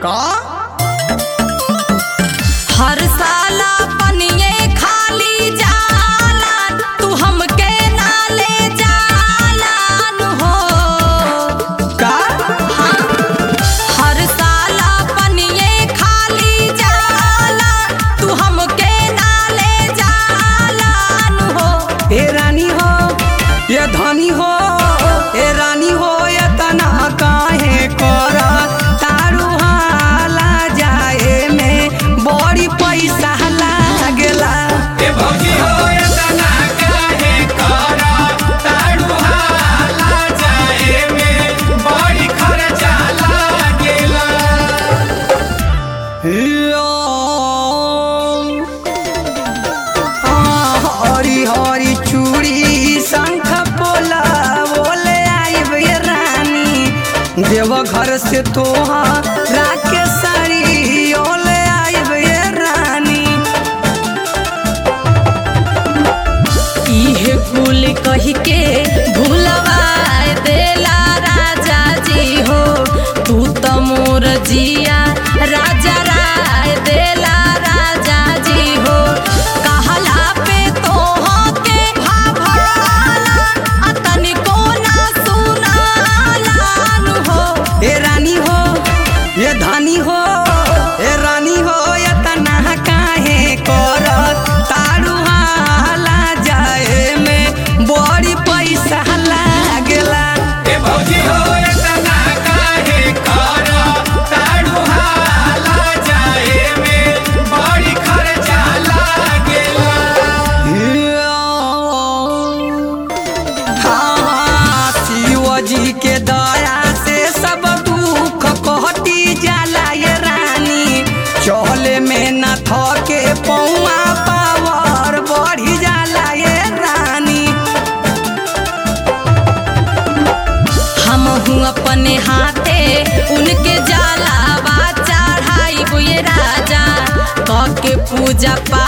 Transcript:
का हर साला पनिये खाली जाला तू हमके ना ले जालान हो का हर साला पनिये खाली जाला तू हमके ना ले जालान हो ए रानी हो ये धनी हो ए रानी हो ये तना काहे कर तारू हाला जाए में बड़ी पैसा लागेला ए भौजी हो एतना काहे करा तारू हाला जाए में बड़ी खर्चा लागेला हरी हरी चूड़ी शंख पोला बोले आइब ये रानी देव घर से तोहा राके साड़ी ओले आइब ये रानी इहे कुल कही के भूलवा देला राजा जी हो तू तो मोर जिया राजा राय देला राजा जी हो कहला पे तोह के भाभाला आ तनिको ना सुनालान हो ए रानी हो ये धानी हो ए रानी हो ये तना काहे कर तारू हाला जाए में बड़ी पैसा लागेला ए भौजी हो एतना काहे करा तारू हाला जाए में बड़ी खर्चा लागेला हाँ, शिव जी के दया से सब दुख कटी जाला ये रानी चले में न थके पौआ पावर बढ़ी जाला ये रानी हम हूँ अपने हाथे उनके जाला चढ़ाई बुए राजा कह के पूजा पा